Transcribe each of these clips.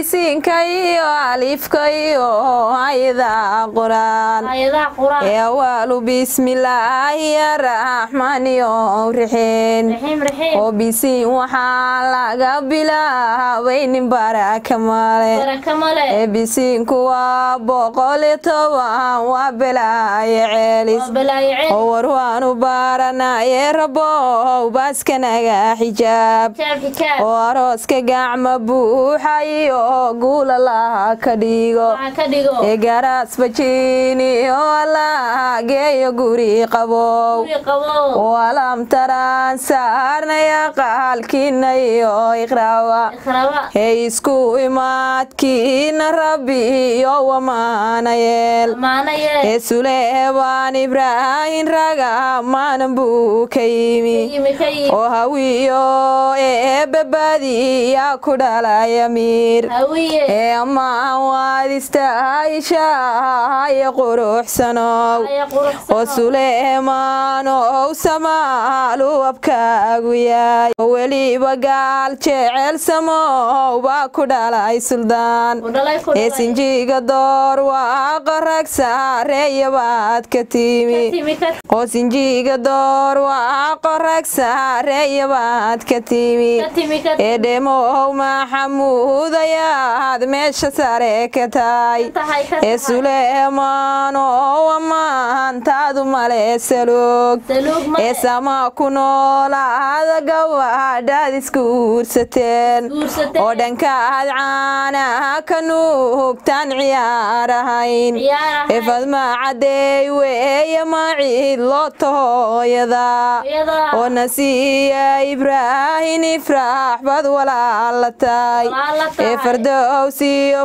bisinka iyo alifka iyo ayada quraan ayadaha quraan ee awaalu bismillaahi araxmaan iyo rixeen raxiim raxiim oo bisiin waxaa laga bilaabay nin baraka male baraka male ee bisiinku waa boqol iyo toban waa belaayo ceelis waa balaayo oo war waanu baaranaye rabow baaskanaga xijaab xijaab xijaab oo arooska gacma buuxa iyo guula laha ka dhigo waxaa ka dhigo ee garaas bajiini oo allah geeyo guri qabow guri qabo oo alamtaraan saarnaya qaalkiina iyo iqraawa ikraba ee isku imaadkiina rabbi iyo wamaanayeel amaanaye ee suleebaan ibraahin raga maanan buu ka yimi yimi ka yimi oo hawiyo ee babadiyaa ku dhalaya miir hawiye ee ammaan waad istaahishahaye quruxsanow aya quruxsan oo suleemaan ow samaalu abkaagu yaay oo weliba gaal jecel samow baa ku dhalay suldaan ku dhalay ku ee dhalay sinjiga door waa qarag saareeya baad ka timi timi ka oo sinjiga door waa qorag saareeya baad ka timi ka timi ka ee dhemow maxamuud ayaad meesha sare ka tahay tahay ka ee tahay suleemaan oo ammaantaadu male saloog saluug ee male sama ku noolaada gabadhaad isku uursateen guursatay oo dhankaad caanaha ka nuugtaan ciyaar ahayn ciyaar ee ahay fadma cadeey weeye maciid loo tahooyada iyada oo nasiya ibraahin ifraax bad walaala tahay walaala ee tahay fardowsiyo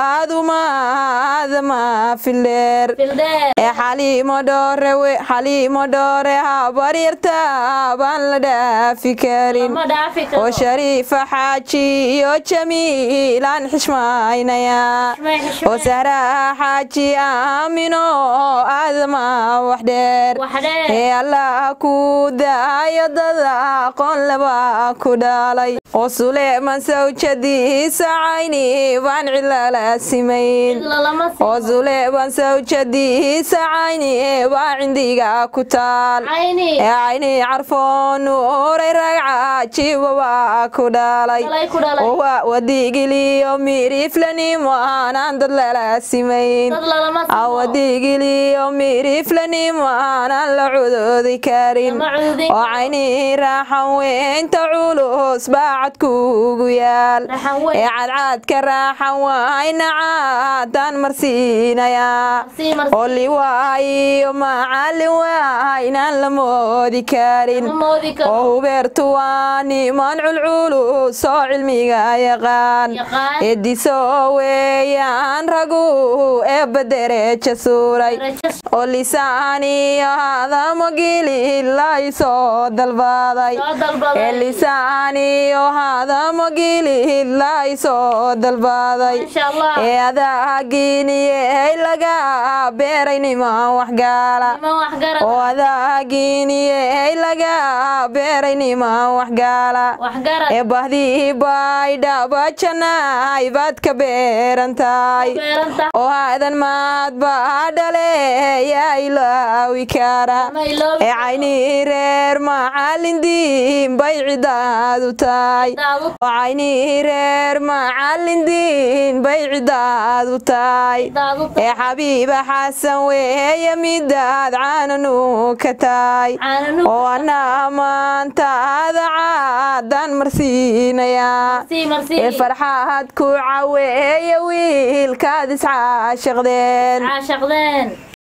faadumaada maafileer fildheer ee xaliimo dhoore we- xaliimo dhoore habaryarta baan la dhaafi karin lama dhaafi oo karo shariifa xaaji iyo jamiilaan xishmaynaya Xushmay, xushmay. oo sahraa xaaji aamino aadama wax dheer wax dheer ee allah ku daayo dada aqoon laba ku dhalay oo suleeman sawjadiisa cayni baan cilala simayn cidla lama oo sii suleeban sawjadiisa cayni baa cindiga ku taal cayni ee cayni carfoon nuuray ragca jiba waa ku dhalay dhalay ku dhalay oo waa wadigiliyo miriflanimo aanaan dad lala simayn dad lalama sii awadigiliyo miriflanimo aanaan la cudoodi karin lama cududin oo cayni raaxan weynta culus baacad kuugu yaal raxan weyn ee cadcaadka raaxan wayna caadaan marsiinayaa sii marsi oo liwaayo macallin waynaan la moodi karin lama moodi oo karo hubeertu waa niman culculus oo cilmiga yaqaan yaqaan ediso weeyaan ragu eebba dereja suuray darajo oo lisaan iyo hadamo gili ilaa soo dalbaday soo ee dalbaday lisaan iyo hadamo gili ilaa soo dalbaday insha allah ee adaagiiniyey laga beeray niman waxgaala nima wax garad oo adaagiiniyey laga beeray niman waxgaala wax garad ee bahdii bay dhabajanay baad ka beeran tahay beeranta oo aadan maad baa dhale yaa ilaawi kara lama iloobi ee caynii reer macallin diin bay cidaadu tahay daadu oo caynii reer macallin diin bay cidaadu tahay daadu ee xabiiba xasan weeye midaad caananu ka tahay caananu oo ana maantaada caadaan marsiinayaa sii marsi ee farxaad ku caweeye wiilkaad iscaashaqdeen caashaqdeen